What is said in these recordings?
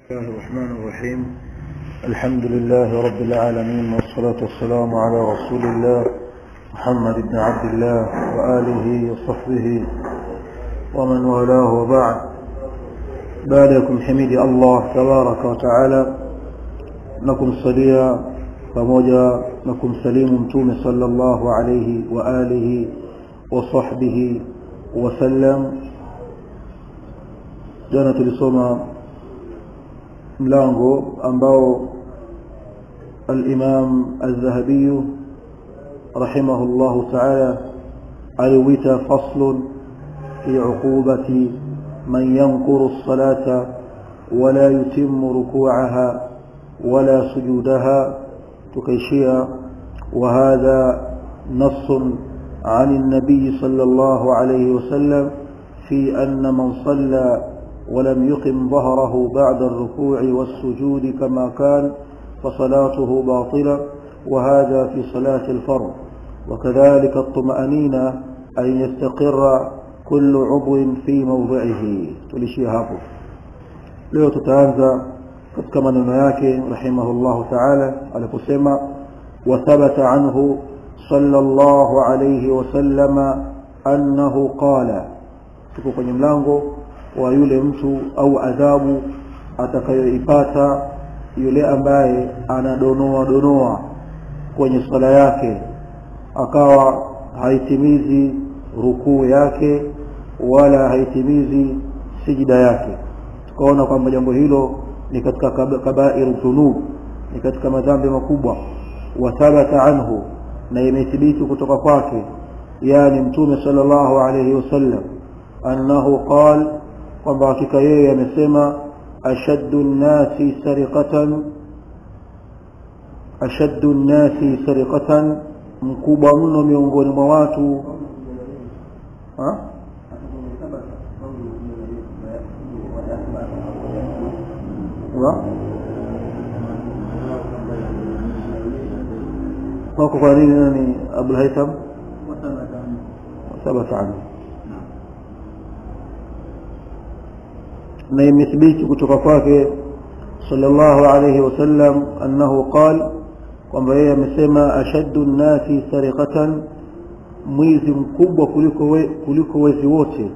الله الرحمن الرحيم الحمد لله رب العالمين والصلاة والسلام على رسول الله محمد بن عبد الله وآله وصحبه ومن والاه وبعد بعدكم حميد الله تبارك وتعالى نكم صليا pamoja na kumsalimu mtume sallallahu alayhi wa alihi wa sahbihi wasallam jana tulisoma mlango ambao al-Imam al-Dhahabi rahimahullah ta'ala aliwita faslun fi uqubati man yanquru as-salata wala yutimmu ruku'aha wala sujudaha تكيشيا وهذا نص عن النبي صلى الله عليه وسلم في أن من صلى ولم يقم ظهره بعد الركوع والسجود كما كان فصلاته باطلة وهذا في صلاة الفرض وكذلك الطمأنينة أن يستقر كل عضو في موضعه تلشيها leo tutaanza katika maneno yake rahimahullahu ta'ala aliposema wa thabata anhu sallallahu alayhi wasallama annahu qala tuko kwenye mlango wa yule mtu au adhabu atakayoipata yule ambaye anadonoa donoa kwenye swala yake akawa haitimizi rukuu yake wala haitimizi sijida yake tukaona kwamba jambo hilo ni katika kabairu dhunub ni katika madhambi makubwa wa thabata anhu na imethibiti kutoka kwake yani mtume sallallahu alayhi wasallam annahu qal kwamba hakika yeye amesema ashaddu nnasi sariqatan ashaddu nnasi sariqatan mkubwa mno miongoni mwa watu ha? wako kwa nini nani Abu Haytham thabata anhu na imethibiti kutoka kwake sallallahu alayhi wasallam annahu qal kwamba yeye amesema ashaddu nnasi sariqatan mwizi mkubwa kuliko we, kuliko wezi wote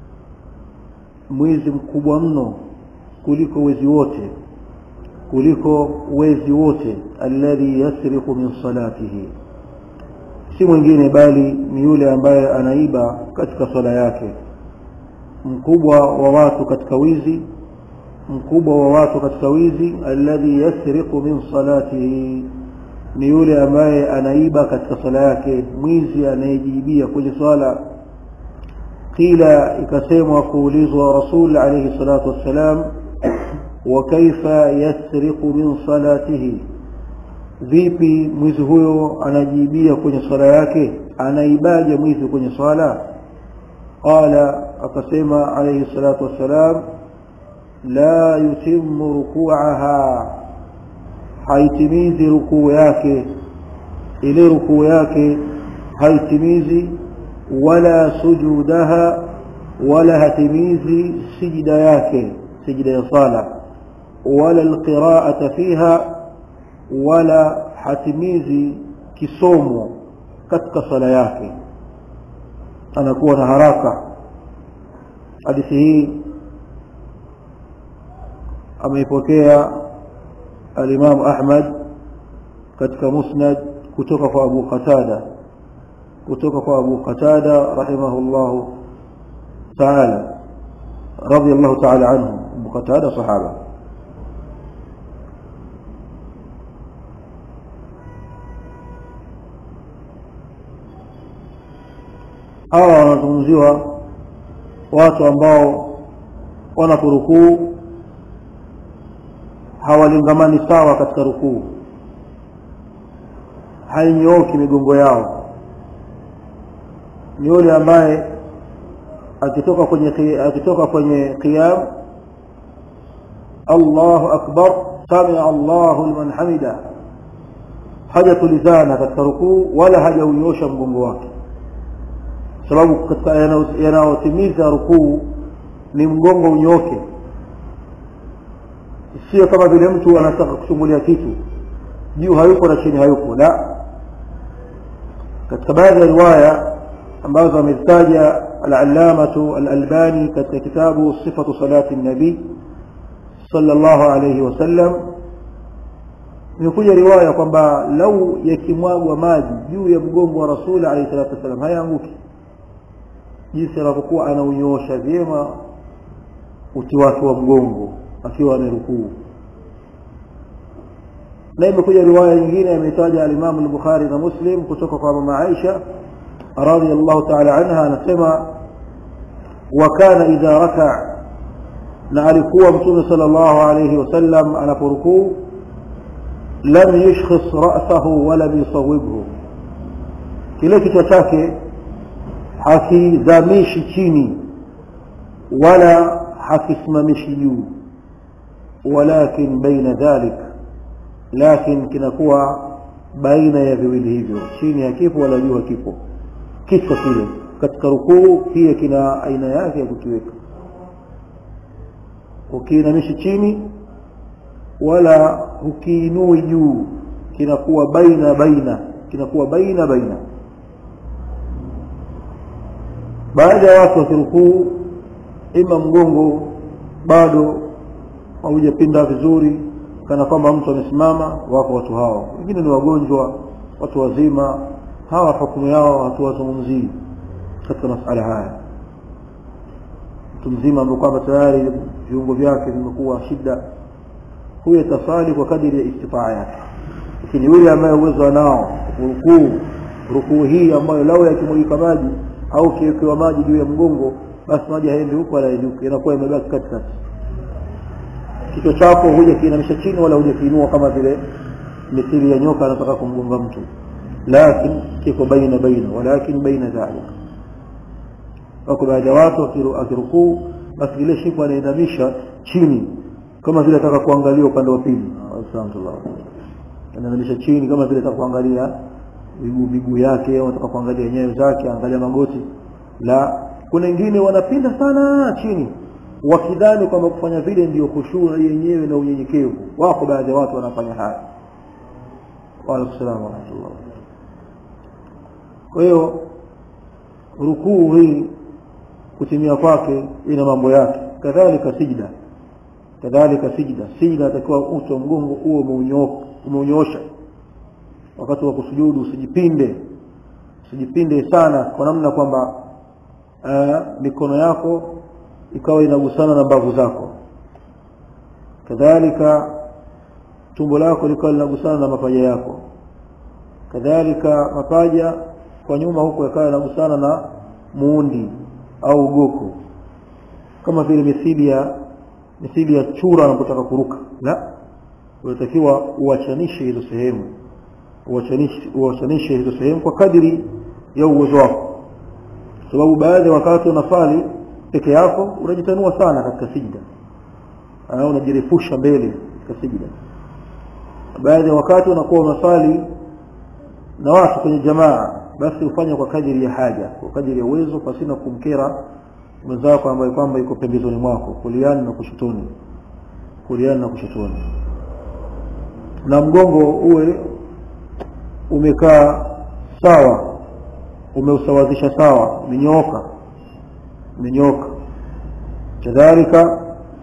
mwizi mkubwa mno kuliko wezi wote kuliko wezi wote alladhi yasriqu min salatihi si mwingine bali ni yule ambaye anaiba katika swala yake mkubwa wa watu katika wizi mkubwa wa watu katika wizi alladhi yasriqu min salatihi ni yule ambaye anaiba katika swala yake mwizi anayejiibia kwenye swala qila ikasemwa kuulizwa rasul alayhi salatu wassalam وكيف يسرق من صلاته vipi mwizi huyo anajiibia kwenye swala yake anaibaje mwizi kwenye swala qala akasema alayhi salatu wassalam la yutimmu ruku'aha haitimizi rukuu yake ile rukuu yake haitimizi wala sujudaha wala hatimizi sijida yake sijida ya sala wala alqira'ata fiha wala hatimizi kisomo katika sala yake anakuwa na haraka hadithi hii ameipokea al-Imam Ahmad katika Musnad kutoka kwa Abu Qatada kutoka kwa Abu Qatada rahimahullah ta'ala رضي الله تعالى عنه أبو قتادة صحابة hawa wanazungumziwa watu ambao wanaporukuu hawalingamani sawa katika rukuu hainyooki migongo yao ni yule ambaye akitoka kwenye akitoka kwenye qiyam Allahu akbar samia Allahu liman hamida hajatulizana katika rukuu wala hajaunyosha mgongo wake sababu katika yanayotimiza rukuu ni mgongo unyoke sio kama vile mtu anataka kuchungulia kitu juu hayupo na chini hayupo la katika baadhi ya riwaya ambazo amezitaja al-allamatu al-albani katika kitabu sifatu salati nabii sallallahu alayhi wasallam imekuja riwaya kwamba lau yakimwagwa maji juu ya mgongo wa rasuli alayhi salatu wasallam hayaanguki jinsi anavyokuwa anaunyoosha vyema uti wake wa mgongo akiwa amerukuu na imekuja riwaya nyingine ametaja al-Imam al-Bukhari na Muslim kutoka kwa mama Aisha radhiyallahu ta'ala anha anasema wa kana idha raka na alikuwa mtume sallallahu alayhi wasallam anaporukuu lam yushkhis ra'sahu wala yusawwibhu kile kichwa chake hakizamishi chini wala hakisimamishi juu walakin baina dhalik lakin kinakuwa baina ya viwili hivyo chini hakipo wala juu hakipo kichwa kile katika rukuu pia kina aina yake ya kukiweka ukiinamishi chini wala hukiinui juu kinakuwa baina baina kinakuwa baina baina baada ya watu wakirukuu ima mgongo bado haujapinda vizuri kana kwamba mtu amesimama wako watu hao wengine ni wagonjwa watu wazima hawa hukumu yao hatuwazungumzii katika masala haya mtu mzima ambaye kwamba tayari viungo vyake vimekuwa shida huyo atasali kwa kadiri ya istitaa yake lakini yule ambaye uwezo anao rukuu rukuu hii ambayo lau yakimwagika maji au kiwekewa maji juu ya mgongo basi maji haendi huko wala huko inakuwa imebaki katikati kichwa chako huja kiinamisha chini wala huja kiinua kama vile mithili ya nyoka anataka kumgonga mtu lakin kiko baina baina walakin baina dhalik wako baadhi ya watu akirukuu basi ile shingo anainamisha chini kama vile ataka kuangalia upande wa pili anainamisha chini kama vile ataka kuangalia miguu miguu yake au ataka kuangalia nyayo zake angalia magoti la kuna wengine wanapinda sana chini wakidhani kwamba kufanya vile ndio kushua yenyewe na unyenyekevu wako baadhi ya watu wanafanya haya waalaikum salaam warahmatullah kwa hiyo rukuu hii kutimia kwake ina mambo yake kadhalika sijda kadhalika sijda sijda atakiwa uso wa mgongo huo umeunyoosha wakati wa kusujudu usijipinde usijipinde sana kwa namna kwamba mikono yako ikawa inagusana na mbavu zako kadhalika tumbo lako likawa linagusana na mapaja yako kadhalika mapaja kwa nyuma huko yakawa yanagusana na muundi au ugoko kama vile mithili ya mithili ya chura anapotaka kuruka la unatakiwa uachanishe hizo sehemu uachanishe uachanishe hizo sehemu kwa kadiri ya uwezo wako sababu baadhi ya wakati unafali peke yako unajitanua sana katika sijda unajirefusha mbele katika sijda baadhi ya wakati unakuwa unasali na watu kwenye jamaa basi ufanye kwa kadiri ya haja kwa kadiri ya uwezo pasina kumkera mwenzako ambaye kwamba yuko pembezoni mwako kuliani na kushotoni kuliani na kushotoni na mgongo uwe umekaa sawa umeusawazisha sawa umenyooka umenyooka kadhalika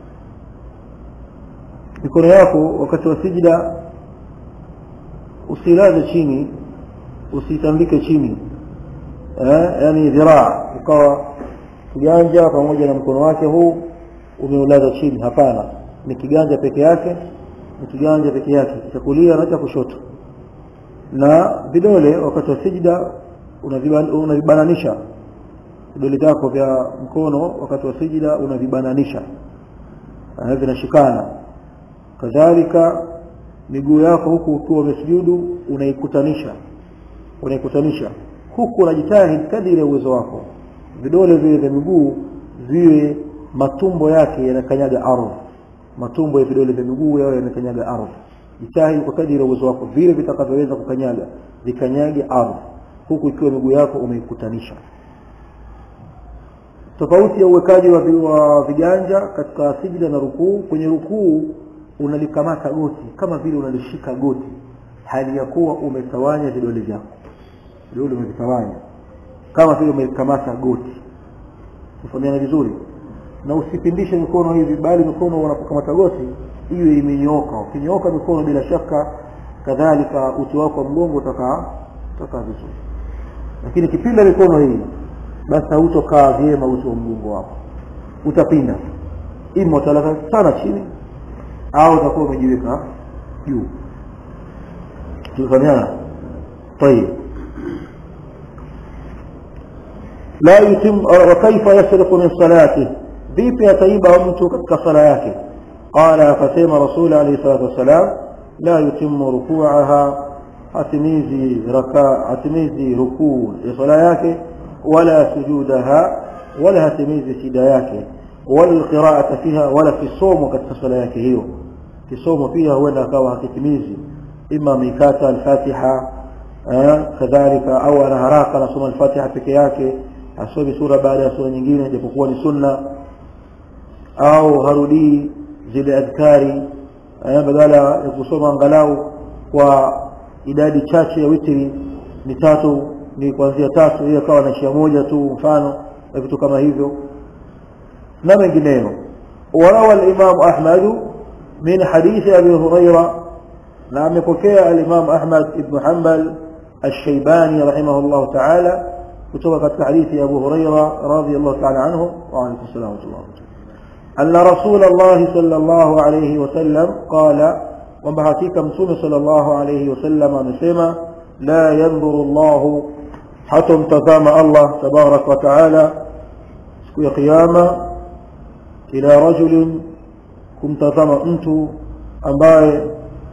mikono yako wakati wa sijida usilaze chini usitandike chini eh, yani dhiraa ukawa kiganja pamoja na mkono wake huu umeulaza chini hapana ni kiganja peke yake ni kiganja peke yake cha kulia na cha kushoto na vidole wakati wa sijida unavibananisha vidole vyako vya mkono wakati wa sijida unavibananisha vinashikana kadhalika miguu yako huku ukiwa umesujudu unaikutanisha unaikutanisha huku unajitahidi kadiri ya uwezo wako vidole vile vya miguu viwe matumbo yake yanakanyaga ardhi matumbo ya vidole vya miguu yao yanakanyaga ardhi jitahidi kwa kadiri ya uwezo wako vile vitakavyoweza kukanyaga vikanyage ardhi huku ikiwa miguu yako umeikutanisha tofauti ya uwekaji wa, wa viganja katika sijida na rukuu kwenye rukuu unalikamata goti kama vile unalishika goti hali ya kuwa umetawanya vidole vyako vidole umevitawanya kama vile umelikamata goti kufahamiana vizuri na usipindishe mikono hivi bali mikono unapokamata goti iwe imenyooka ukinyooka mikono bila shaka kadhalika uti wako wa mgongo utakaa utakaa vizuri lakini kipinda mikono hii basi hautokaa vyema uti wa mgongo wako utapinda ima utalala sana chini au utakuwa umejiweka juu tulifahamiana طيب لا يتم وكيف يسرق من صلاته vipi ataiba mtu katika sala yake qala akasema rasul alayhi salatu wassalam la yutimmu ruku'aha hatimizi raka hatimizi rukuu ya sala yake wala sujudaha wala hatimizi sida yake wala qira'ata fiha wala kisomo katika sala yake hiyo kisomo pia huenda akawa hakitimizi ima mikata al-fatiha kadhalika au ana haraka anasoma al-fatiha peke yake asomi sura baada ya sura nyingine japokuwa ni sunna au harudii zile adhkari badala ya kusoma angalau kwa idadi chache ya witri ni tatu ni kuanzia tatu hiyo akawa na shia moja tu mfano na vitu kama hivyo na mengineyo warawa al-Imam Ahmad min hadithi Abi Huraira na amepokea al-Imam Ahmad ibn Hanbal الشيباني رحمه الله تعالى kutoka katika hadithi ya Abu Huraira radhiyallahu ta'ala anhu wa alaykum salaam wa rahmatullah أن رسول الله صلى الله عليه وسلم قال وبحقيقة مسوم صلى الله عليه وسلم نسمى لا ينظر الله حتى تزام الله تبارك وتعالى سكو قيامة إلى رجل كم تزام أنت أمباي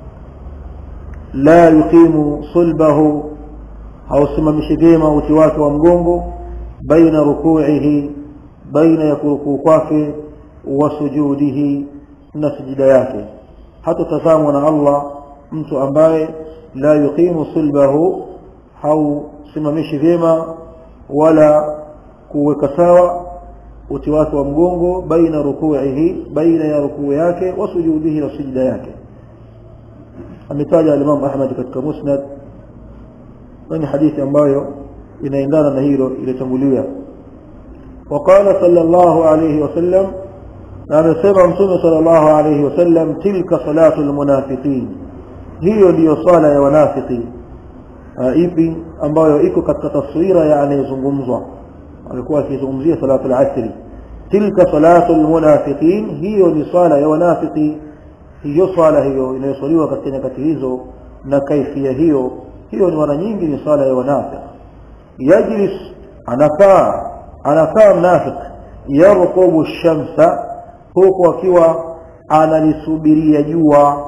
لا يقيم صلبه أو سمم شديمة وتواك ومقومه بين ركوعه بين يكركو kwake wasujudihi na sujida yake hata tazamwa na Allah mtu ambaye la yuqimu sulbahu au simamishi vyema wala kuweka sawa uti wake wa mgongo baina rukuihi baina ya rukuu yake wa sujudihi na sujida yake ametaja al-Imam Ahmad katika Musnad ni hadithi ambayo inaendana na hilo ilitangulia وقال صلى الله عليه وسلم na amesema mtume sallallahu alayhi wasallam tilka salatu almunafiqin hiyo ndiyo sala ya wanafiki ipi ambayo iko katika taswira ya anayezungumzwa alikuwa akizungumzia salatu al-asri tilka salatu almunafiqin hiyo ni sala ya wanafiki hiyo sala hiyo inayosaliwa katika nyakati hizo na kaifia hiyo hiyo ni mara nyingi ni sala ya wanafiki yajlis anakaa anakaa mnafiki yarqubu shamsa huku akiwa analisubiria jua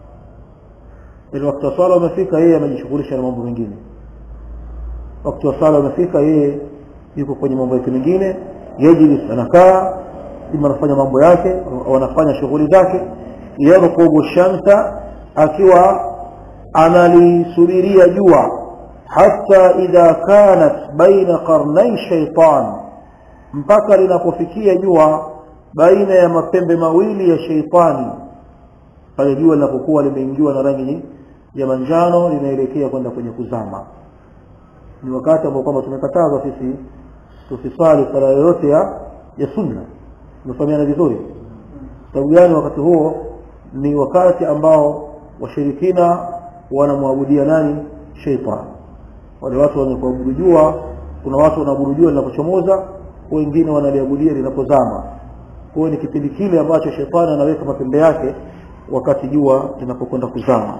ili wakati wa sala umefika yeye amejishughulisha na mambo mengine wakati wa sala umefika yeye yuko kwenye mambo yake mengine yajlis anakaa ima anafanya mambo yake au anafanya shughuli zake yarqubu shamsa akiwa analisubiria jua hata idha kanat baina qarnai shaitan mpaka linapofikia jua baina ya mapembe mawili ya sheitani pale jua linapokuwa limeingiwa na rangi ya manjano linaelekea kwenda kwenye kuzama ni wakati ambao kwamba tumekatazwa sisi tusisali sala yoyote ya ya sunna tumefahamiana vizuri sababu gani wakati huo ni wakati ambao washirikina wanamwabudia nani sheitani wale watu wanapoabudu jua kuna watu wanaabudu jua linapochomoza wengine wanaliabudia linapozama kwa ni kipindi kile ambacho shetani anaweka mapembe yake wakati jua linapokwenda kuzama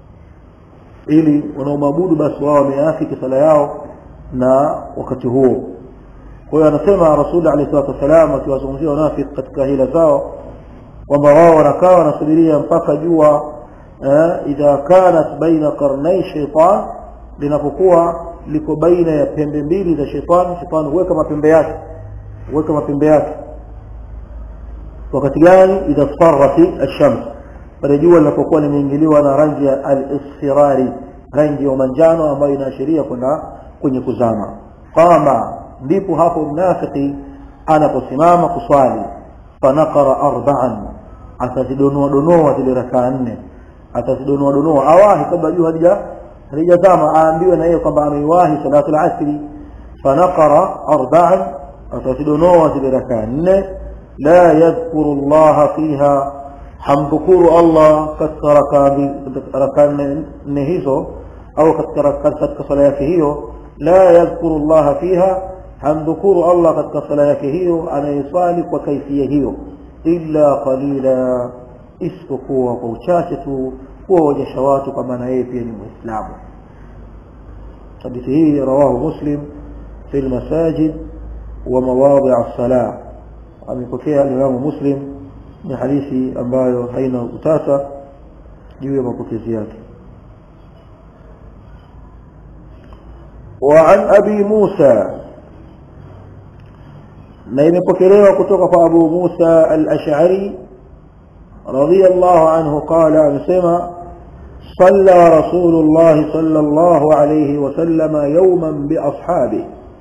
ili wanaomwabudu basi wao wameafiki sala yao na wakati huo kwa hiyo anasema rasul alayhi salatu wasalam akiwazungumzia wanafiki katika hila zao kwamba wao wanakaa wanasubiria mpaka jua idha kanat baina qarnai shaitan linapokuwa liko baina ya pembe mbili za shetani shetani huweka mapembe yake huweka mapembe yake wakati gani idha sarrati ash-shams pale jua linapokuwa limeingiliwa na rangi ya al-isfirari rangi ya manjano ambayo inaashiria kwenda kwenye kuzama qama ndipo hapo mnafiki anaposimama kuswali fanaqara arba'an atazidonoa donoa zile rakaa nne atazidonoa donoa awahi kabla jua halija halijazama aambiwe na yeye kwamba ameiwahi salatu al-asri fanaqara arba'an atazidonoa zile rakaa nne la yadhkuru Allah fiha hamdhukuru Allah katika rakaa nne hizo au katika sala yake hiyo la yadhkuru Allah fiha hamdhukuru Allah katika sala yake hiyo anayeswali kwa kaifia hiyo illa qalila isipokuwa kwa uchache tu kuwaonyesha watu kwa maana yeye pia ni muislamu hadithi hii rawahu muslim fi lmasajid wa mawadhi as-salah amepokea alimamu muslim ni hadithi ambayo haina utata juu ya mapokezi yake وعن أبي موسى na imepokelewa kutoka kwa Abu Musa al-Ash'ari radiyallahu anhu qala amesema صلى رسول الله صلى الله عليه وسلم يوما بأصحابه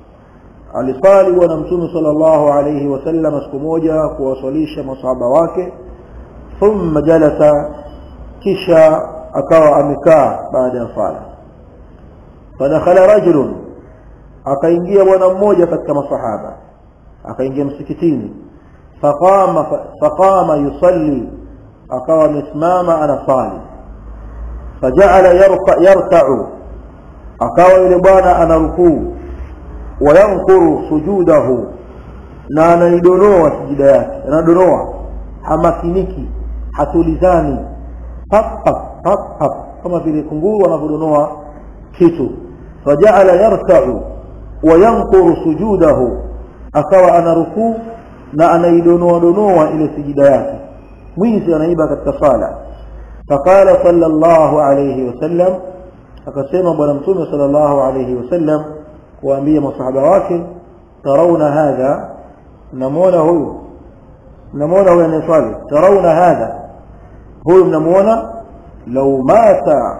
alisali bwana mtume sallallahu alayhi wasallam siku moja kuwaswalisha masahaba wake thumma jalasa kisha akawa amekaa baada ya sala fadakhala rajulun akaingia bwana mmoja katika masahaba akaingia msikitini faqama faqama yusalli akawa amesimama anasali faja'ala yarka yarka'u akawa yule bwana anarukuu wayankuru sujudahu na anaidonoa sijida yake anadonoa hamakiniki hatulizani pap pap pap pap kama vile kunguru anavyodonoa kitu faja'ala yarka'u wayankuru sujudahu akawa anarukuu na anaidonoa donoa ile sijida yake mwizi anaiba katika sala faqala sallallahu alayhi wasallam akasema bwana mtume sallallahu alayhi wasallam kuambia masahaba wake tarauna hadha mnamuona huyu mnamuona huyu anayeswali tarauna hadha huyu mnamuona law mata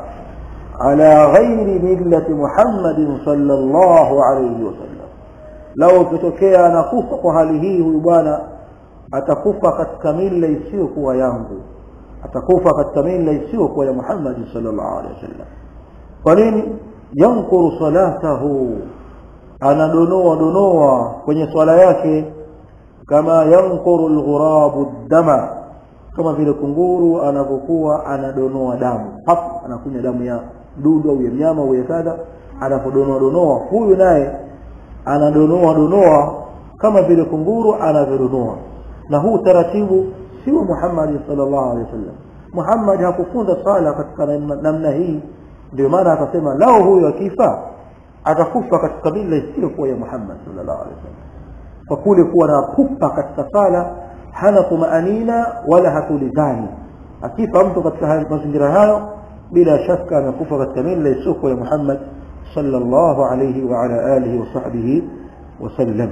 ala ghairi millati muhammadin sallallahu alayhi wasallam lau kitokea anakufa kwa hali hii huyu bwana atakufa katika mila isiyokuwa yangu atakufa katika mila isiyokuwa ya Muhammad sallallahu alaihi wasallam kwa nini yankuru salatahu anadonoa donoa kwenye swala yake kama yankuru alghurabu dama kama vile kunguru anavyokuwa anadonoa damu hapo anakunya damu ya dudu au ya mnyama au ya kadha anapodonoa donoa huyu naye anadonoa donoa kama vile kunguru anavyodonoa na huu taratibu sio Muhammad sallallahu alaihi wasallam Muhammad hakufunza sala katika namna hii ndio maana akasema lao huyo akifa atakufa katika mila isiyokuwa ya Muhammad sallallahu alaihi wasallam kwa kule kuwa na pupa katika sala hana tumaanina wala hatulizani akifa mtu katika mazingira hayo bila shaka amekufa katika mila isiyokuwa ya Muhammad sallallahu alaihi wa ala alihi wa sahbihi wasallam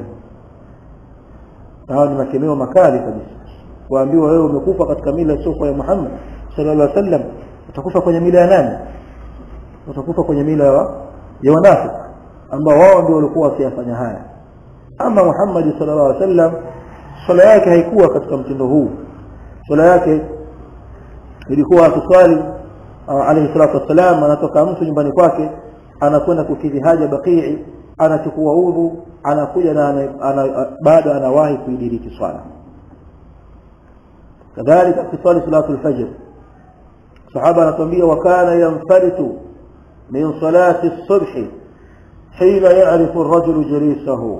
hawa ni makemeo makali kabisa kuambiwa wewe umekufa katika mila isiyokuwa ya Muhammad sallallahu alaihi wasallam utakufa kwenye mila ya nani utakufa kwenye mila ya wanafiki ambao wao ndio walikuwa wakiyafanya haya ama Muhammad sallallahu alaihi wasallam swala yake haikuwa katika mtindo huu swala yake ilikuwa akiswali alayhi salatu wassalam anatoka mtu nyumbani kwake anakwenda kukidhi haja bakii anachukua udhu anakuja na ana, baada anawahi kuidiriki swala kadhalika kiswali salatu al-fajr sahaba anatuambia wakana yanfaritu min salati as-subh حين يعرف الرجل جليسه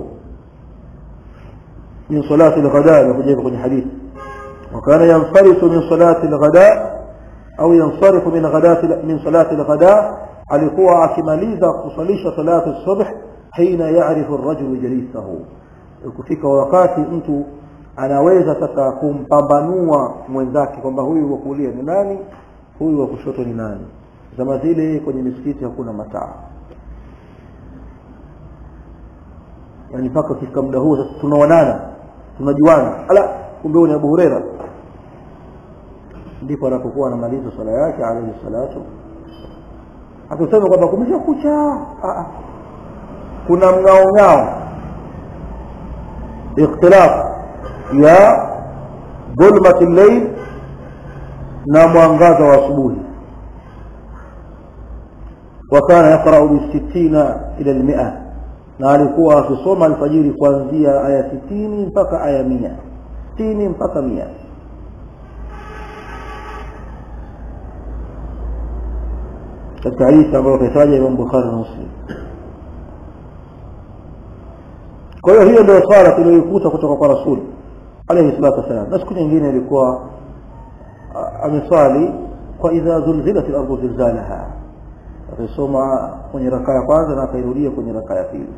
من صلاة الغداء يجيب كل حديث وكان ينفرط من صلاة الغداء أو ينصرف من غداة من صلاة الغداء alikuwa akimaliza kusalisha salatu subh hina ya'rifu ar-rajulu jalisahu ukifika wakati mtu anaweza sasa kumpambanua mwenzake kwamba huyu wa kulia ni nani huyu wa kushoto ni nani zama zile kwenye misikiti hakuna mataa yani mpaka ukifika muda huo sasa tunaonana tunajuana ala kumbe ni Abu Huraira ndipo anapokuwa anamaliza swala yake alayhi salatu akusema kwamba kumesha kucha kuna mngao ngao ikhtilaf ya dhulmat al-layl na mwangaza wa asubuhi wakana yaqrau bisitina ila lmia na alikuwa akisoma alfajiri kuanzia aya sitini mpaka aya mia sitini mpaka mia katika hadithi ambayo kaitaja imam bukhari na muslim kwa hiyo hiyo ndio swala tuliyoikuta kutoka kwa rasul alayhi salatu wassalam na siku nyingine ilikuwa ameswali kwa idha zulzilat al-ardu zilzalaha akisoma kwenye rakaa ya kwanza na akairudia kwenye rakaa ya pili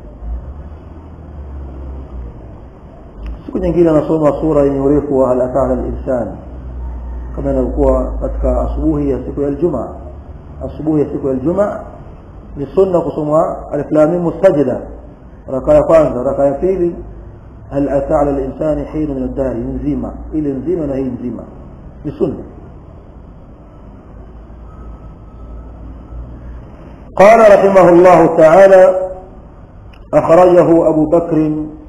siku nyingine anasoma sura yenye urefu wa hal atana al-insan kama inavyokuwa katika asubuhi ya siku ya Ijumaa asubuhi ya siku ya Ijumaa ni sunna kusoma alif lam mim mustajida raka ya kwanza raka ya pili hal ata ala al-insani hin min ad-dahr nzima ile nzima na hii nzima ni sunna قال رحمه الله تعالى أخرجه أبو بكر